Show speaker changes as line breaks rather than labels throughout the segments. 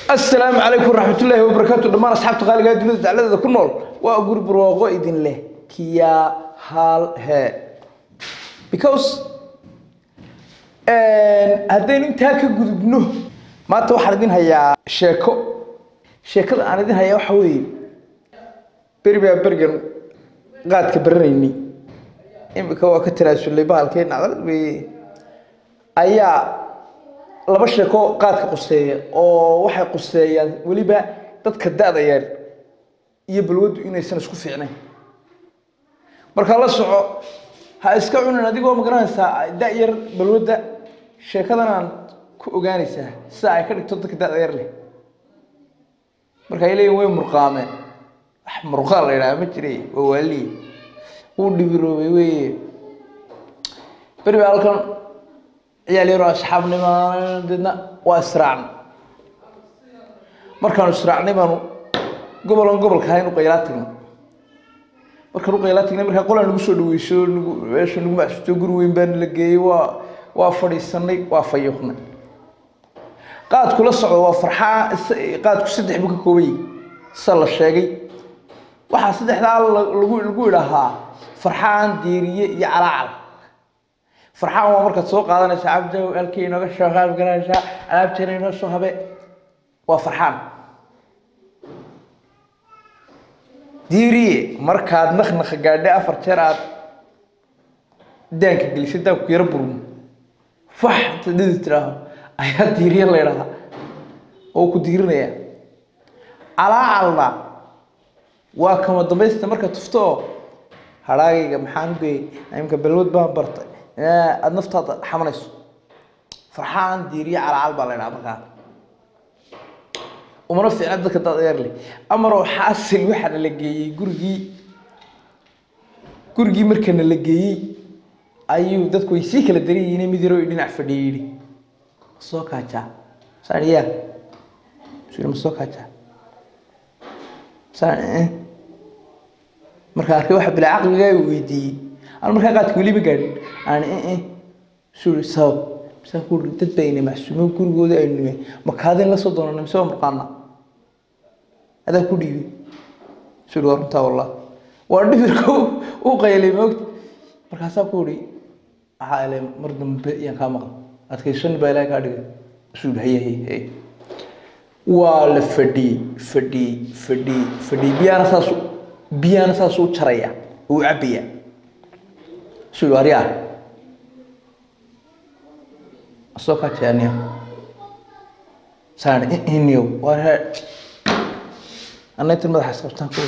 asalaamu calaykum waraxmatullaahi wabarakaatu dhammaan asxaabta qaaliga ee dunida dacladada ku nool waa guri barwaaqo idin leh kiyaa hal he because haddaynu intaa ka gudubno maanta waxaan idin hayaa sheeko sheekada aan idin hayaa waxa weeye beri baa berigan qaadka baranayni imika waa ka tanaasulay bahalkeen nacdalad weeye ayaa laba sheeko qaadka quseeya oo waxay quseeyaan weliba dadka da-da yar iyo balwaddu inaysan isku fiicnayn markaa la soco ha iska cunin adigoo magaranaysaa da-yar balwadda sheekadan aan ku ogaanaysaa sida ay ka dhigto dadka da-da yar leh marka ay leeyihin way murqaameen wax murqaan la yidhaha ma jire waa waaliye wuu dhibiroobay weye beri baa halkan ciyaal yaroo asxaabnima deedna waa israacnay markaanu israacnay baanu gobolan gobolka ahayn u qaylaa tagnay markaan u qaylaa tagnay markaa qolaan nagu soo dhaweyso nagu meesha nagu macsuuto guri weyn baana la geeyey waa waa fadhiisanay waa fayuuqnay qaadku la socdo waa farxaa qaadku saddex buu ka kooban yahay sida la sheegay waxaa saddexdaa lagu lagu idhaahaa farxaan diiriye iyo calaacal farxaan waa markaad soo qaadanaysa cabdow halkii inooga soo qaab garanaysaa alaabteena inoo soo habe waa farxaan diiriye markaad naknaka gaadhay afar jeer aad daanka gelisay daanku yaro burmo fax tadhidi tiraaho ayaa diiriye la ydhahaa oo ku diirinaya calaacalna waa kama dambaysta marka tufto oo hadhaagayga maxaan ugeyey imka balwad baan bartay aada naftaada xamanayso farxaan diiriye calaacal baa la ydhaha markaa umana fiicna dadka dadeer leh amaroo xaasil waxaana la geeyey gurigii gurigii markana la geeyey ayuu dadku way sii kala daran yihiin mid yaroo dhinac fadhiya yidhi soo kaajaa saan yaa suri ma soo kaajaa saan markaa arkay waxa bilaa caqligaa weydiiyey aan markaa qaadka weli ma gaadhin aan suri sabab misaan ku uri dad baa ina macsuumo gurigooda aynu nime makaadin la soo doonana mise waa murqaana adaa ku dhiibay suri waa runtaa wallah waa dhibirka u qaylay moogta markaasaa ku uri waxaa ele mar dambe yaan kaa maqan adkaysan baa ilahay kaa dhigay suri haye haye haye waa la fadhiyey fadhiyey fadhiyey fadhiyey biyaana saas biyaana saas u jaraya uu cabaya suri aryaa soo kajaaniyo saan iniyo waa he anaytan madaxa isqabtaan ku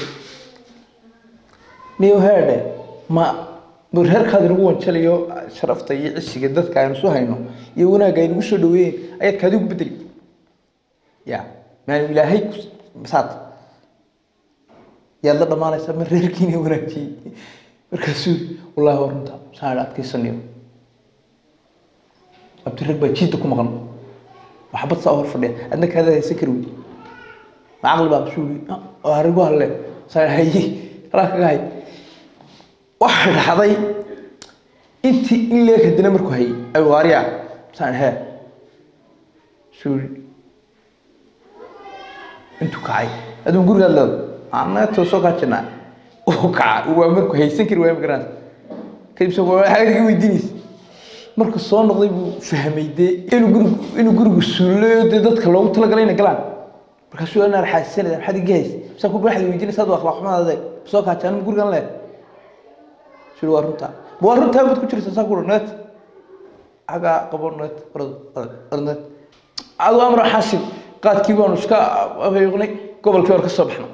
niyo heedhe ma reerkaada inagu wanjalayo sharafta iyo cisiga dadka aynu soo hayno iyo wanaagga aynagu soo dhaweeyeen ayaad kaadi ugu bedeli ya maanu ilaahay masaad yaad la dhamaanaysaa ma reerkiina wanaajiyey markaasuu wallahi waa runta saan adkaysanayo abdirag baa jiidda ku maqan waxbad saa hor fadhiya adna kaada haysan kari wey ma caqli baa masuuli arigu halle saa haye alaa kaga hay waxa dhacday intii in leeg hadina markuu hayay ay waariya saan hee suuli intuu kacay aduu gurigaad leedo anato soo kaajinaa uu kaca waa markuu haysan kari waaya magaranaysa kadib se waxaad iga weydiinaysa markuu soo noqday buu fahmay dee inuu gurigu inuu gurigu suulayo dee dadka loogu talagalay inay galaan markaasuu anaa raxaasisanaysa maxaad iga haysa misaa ku waxaad weydiinaysa ad akhlaaq xumaade soo kaajaan ma gurigan leed suri waa runtaa waa runtaa baad ku jirta saa kura net xaggaa qabo net net adu amra xaasil qaadkii baanu iska afayuqnay gobolkii hore ka soo baxnay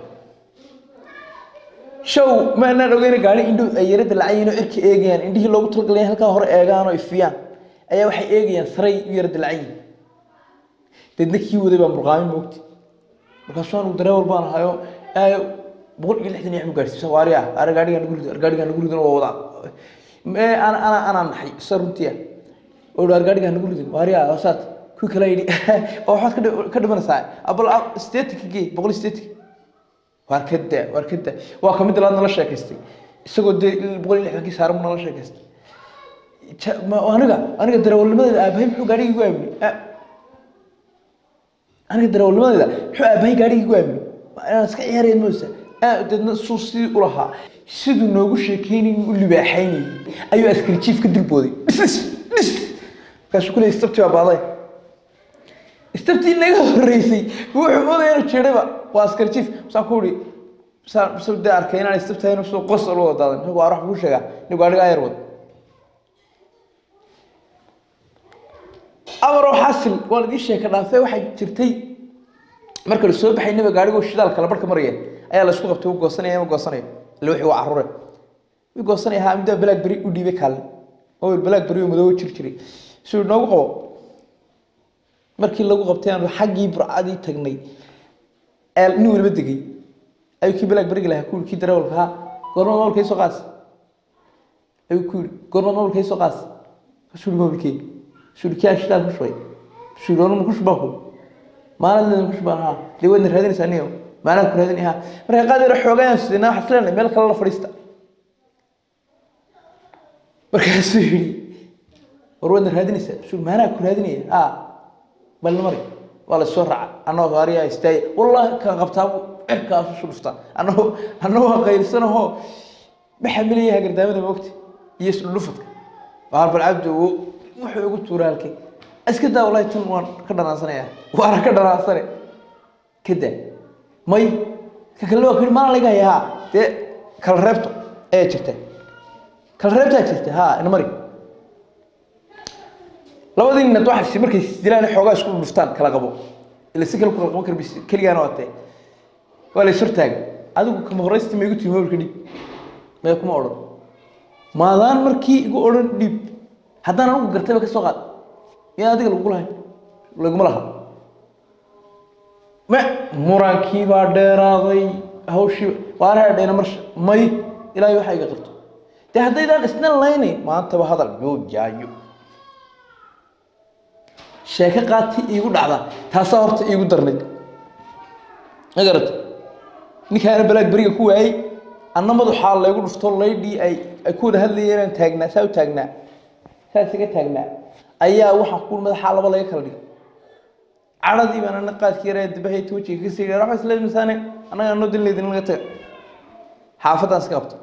show maanaan ogeyna gaari indho ay yarada lacayiin oo cirka eegayaan indhihii loogu talagalay halkaa hore eegaan oo ifiyaan ayaa waxay eegayaan saray u yarada lacayiin deedna kii waday baa murqaamin moogti markaasuu anugu dareewal baan ahayo aayo boqol iyo lixdan iyo gaarsiisa waari ah ar gaadhigaa nagu rido ar gaadhigaa nagu ridon waa wadaa ana ana anaa naxay isa runtiya oo ar gaadhigaa nagu ridon waari ah hoosaad kuwi kale yidhi oo waxaad ka dhimanaysaa abal sideetanka gee boqol iyo sideetanka waar ka daa waar ka daa waa kamid laad nala sheekaystay isagoo dee boqol iyo lixdankii saaran nala sheekaystay aniga aniga darawalnimadeeda aabahay muxuu gaadhiga igu aamini aniga darawalnimadeeda muxuu aabahay gaadhigii gu aamini waa inaan iska ciyaaraya moosa deedna suu sidii u lahaa siduu noogu sheekeynay u libaaxaynayay ayuu askari jiif ka dilbooday dhis dhis markaasuu kuley istabti baa baaday istabtii naga horreysay wuxuu moodaya inuu jeedhayba waa askari jiif masaan ku ihi saan de arkay inaan istabtahay soo qos lu wadaadan isagu waa wax kuu sheegaa nin gaadhiga ayar wad amaroo xasil waan idiin sheeka dhaafay waxaa jirtay marka la soo baxay nabiga gaadhigoo shidaalka la barka maraya ayaa la isku qabtay u goosanaya ma goosanayo ile wixii waa carruure wii goosanaya haa middaa blackberry u dhiibay kaalin oo blackberry oo madoobo jir jiray suu noogu qabo markii lagu qabtay aan xaggii burcadii tagnay nin waliba degay ayuu kii blackberryga lahaa ku kii darawalka ahaa goorma moolka isoo qaas ayuu ku yidhi goorma moolka isoo qaas kasuu yidhi moolkee suu yidhi kii aan shidaal ku shubay suu yidhi orma ku shubaa ku maalin leedan ku shubaan haa dee waadna raadinaysaa niyo maalaan ku raadin haa marka qaad yara xoogayaan sidina waxaa isleenahay meel kale la fadhiista markaasuu yidhi war waadna raadinaysaa suu yidhi maanaa ku raadinaya haa balna mari waa la soo raaca annagoo gaariyaa istaaya wallahi kan qabtaabu cirkaas usu dhuftaa annagoo annagoo qaylsanahoo maxamilaya hagardaamada moogta iyo isdhudhufadka waar bal cabdi wuxuu igu tuura halkay iska daa wallahi tan waan ka dhanaansanaya waana ka dhanaansane ka daa may ka kalena waa kuyidhi maalin laga haya haa dee kala reebto ayaa jirta kala reebtaa jirta haa ina mari labadii ninad waxay markay isdilaan xoogaa isku dhuftaan kala qabo ila si kale ku kala qaban kara bis keligaana waa tee waa la is hortaagay adigu kama horeysti ma igu timi mobilka dhiib mee kuma odhan maadaan markii igu odhan dhiib haddaan anigu gartayba ka soo qaad miyaan adiga lagu lahayn laguma laha me murankii baa dheeraaday hawshii waana hedhayna marsha may ilaahay waxaa iga qabto dee haddaydaan isna laynayn maantaba hadal yoo jaayo sheeko qaati iigu dhacda taasaa horta iigu darnayd ma garata ninkaana balaag beriga ku waayey anna madaxaa laygu dhufto laydhii ay ay ku wada hadlayeen inaan taagnaa saa u taagnaa saas iga taagnaa ayaa waxaa ku madaxaa laba laga kala dhigay cadhadii baan ana qaadkii yaraa dabahayta wejiga ka sii waxba isla misaane annaga anoo dilnaydin laga taga xaafaddaan iska qabta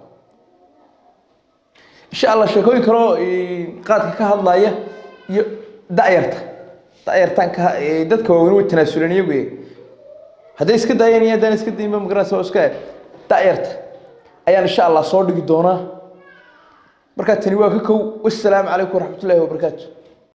insha allah sheekooyin kaloo qaadka ka hadlaya iyo da'yarta da'yartaan ka dadka waaweyn way tanaasuleen iyagu hadday iska daayeen iyo haddaan iska dayin ba magaranaysa oo iska da'yarta ayaan insha allah soo dhigi doonaa markaa tani waa ka kow wassalaamu calaykum waraxmatullaahi wabarakaatu